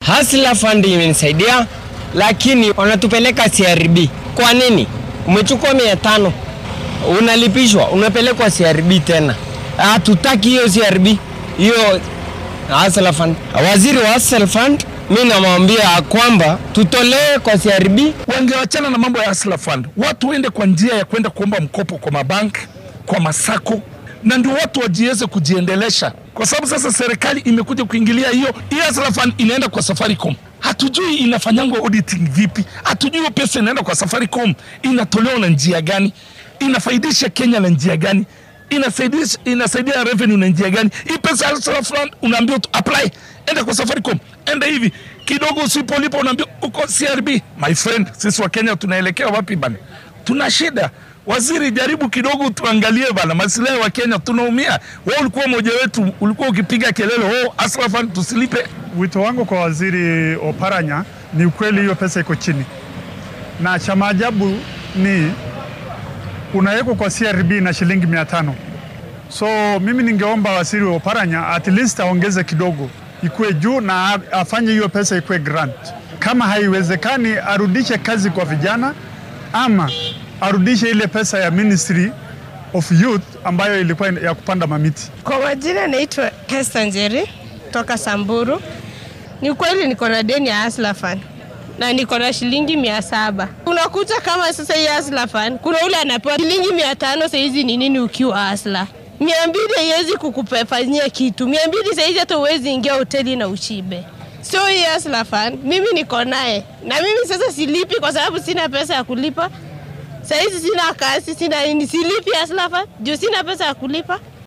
Hustler Fund imenisaidia, lakini wanatupeleka CRB. Kwa nini? Umechukua mia tano unalipishwa, unapelekwa CRB tena. Hatutaki hiyo CRB, hiyo Hustler Fund. Waziri wa Hustler Fund, mi namwambia kwamba tutolee kwa CRB. Wangewachana na mambo ya Hustler Fund, watu waende kwa njia ya kwenda kuomba mkopo kwa mabank, kwa masako, na ndio watu wajiweze kujiendelesha, kwa sababu sasa serikali imekuja kuingilia hiyo. Hii Hustler Fund inaenda kwa Safaricom, hatujui inafanyangwa auditing vipi, hatujui hiyo pesa inaenda kwa Safaricom inatolewa na njia gani, inafaidisha Kenya na njia gani inasaidia, inasaidia revenue na njia gani? Hii pesa ya Hustler Fund unaambiwa tu apply, enda kwa Safaricom, enda hivi kidogo, usipolipa unaambiwa uko CRB. My friend, sisi wa Kenya tunaelekea wapi bana? Tuna shida. Waziri, jaribu kidogo tuangalie bana, maslahi wa Kenya tunaumia. Wewe ulikuwa mmoja wetu, ulikuwa ukipiga kelele oh, Hustler Fund tusilipe. Wito wangu kwa waziri Oparanya ni ukweli, hiyo pesa iko chini, na cha maajabu ni unawekwa kwa CRB na shilingi mia tano. So mimi ningeomba waziri wa Oparanya at least aongeze kidogo, ikuwe juu na afanye hiyo pesa ikuwe grant. Kama haiwezekani, arudishe kazi kwa vijana ama arudishe ile pesa ya Ministry of Youth ambayo ilikuwa ya kupanda mamiti. Kwa majina naitwa Hester Njeri toka Samburu. Ni kweli niko na deni ya Hustler Fund na niko na shilingi mia saba. Unakuta kama sasa hii Hustler Fund kuna ule anapewa shilingi mia tano sahizi ni nini ukiwa Hustler? mia mbili haiwezi kukufanyia kitu. Mia mbili sahizi hata uwezi ingia hoteli na uchibe. So hii Hustler Fund mimi niko naye na mimi sasa silipi kwa sababu sina pesa ya kulipa. Sahizi sina kazi, sina nini, silipi Hustler Fund juu sina pesa ya kulipa.